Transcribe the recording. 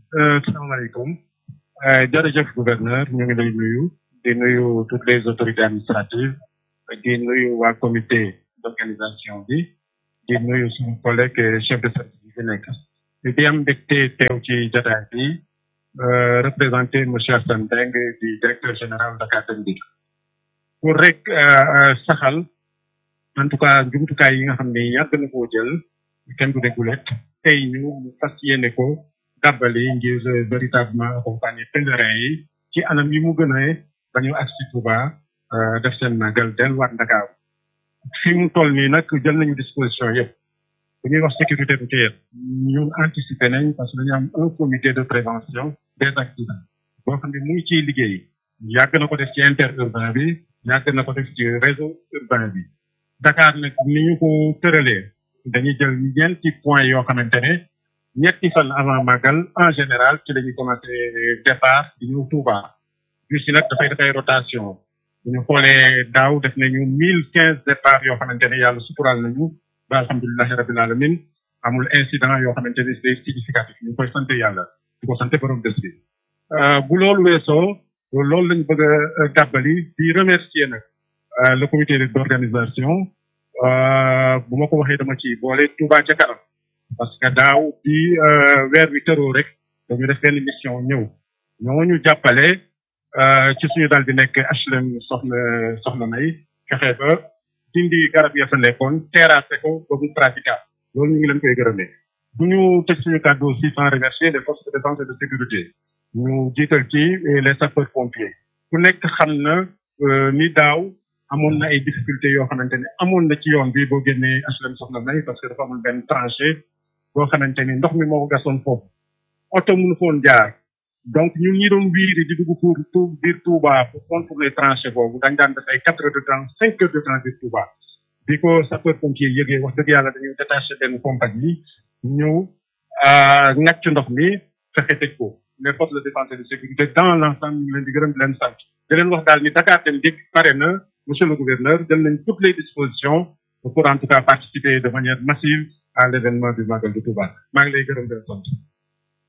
salaamaaleykum jërëjëf gouverneur ñu ngi lay nuyu di nuyu toutes les autorités administratives di nuyu waa comité d'organisation bi di nuyu suñu collègue chef de service bi fi nekk di am mbégte teew ci jotaay bi représenté monsieur Assane Mbengue di directeur général Dakar Dem Dikk pour rek saxal en tout cas jumtukaay yi nga xam ne yàgg na koo jël kenn du dégulet tey ñu fas yéene ko dàbbali ngir véritablement accompagner pèlerins yi ci anam yi mu gën a ba ñu agsi Touba def seen magal delluwaat Dakar fi mu toll nii nag jël nañu disposition yëpp bu ñuy wax sécurité routière ñun anticiper nañ parce que dañu am un comité de prévention des accidents boo xam ne mu ngi ciy liggéey yàgg na ko def ci interurbain bi yàgg na ko def ci réseau urbain bi Dakar nag ni ñu ko tëralee dañuy jël ñeenti point yoo xamante ne ñetti fan avant magal en général ci la ñuy commencé départ di ñëw Touba bus yi nag dafay dafay rotation bu ñu xoolee daaw def nañu mille quinze départ yoo xamante ne yàlla suturaal nañu ba alhamdulilahi rabbil alamin amul incident yoo xamante ne c'est significatif ñu koy sant yàlla di ko sant borom bés bi bu loolu weesoo loolu lañ bëgg a dàbbali di remercier nag le comité d'organisation bu ma ko waxee dama ci boole Touba ca kanam parce que daaw bi weer wi tëroo rek dañu def benn mission ñëw ñoo ñu jàppale ci suñu dal di nekk HLM soxna soxna May fexe ba dindi garab ya fa nekkoon terrassé ko ba mu praticable loolu ñu ngi leen koy gërëmee bu ñu tëj suñu kàddu aussi sans remercier les forces de défense et de sécurité ñu jiital ci les sapeurs pompiers ku nekk xam na ni daaw amoon na ay difficultés yoo xamante ne amoon na ci yoon bi boo génnee HLM soxna May parce que dafa amul benn tranché boo xamante ni ndox mi moo ko gasoon foofu oto mënu foon jaar donc ñun ñi doon wiiri di dugg pour tout biir Touba pour contourner tranché boobu dañ daan def ay quatre heures de temps cinq heures de temps biir Touba bi ko sapeur pompier yëgee wax dëgg yàlla dañuy détaché benn compagnie ñëw ngàcc ndox mi fexe tëj ko les forces de défense et de sécurité dans l'ensemble ñu ngi leen di gërëm di leen sant di leen wax daal ni Dakar Dem Dikk pare na monsieur le gouverneur jël nañ toutes les dispositions pour en tout cas participer de manière massive à l'événement du Magal de Touba maa ngi lay gërëm di leen sant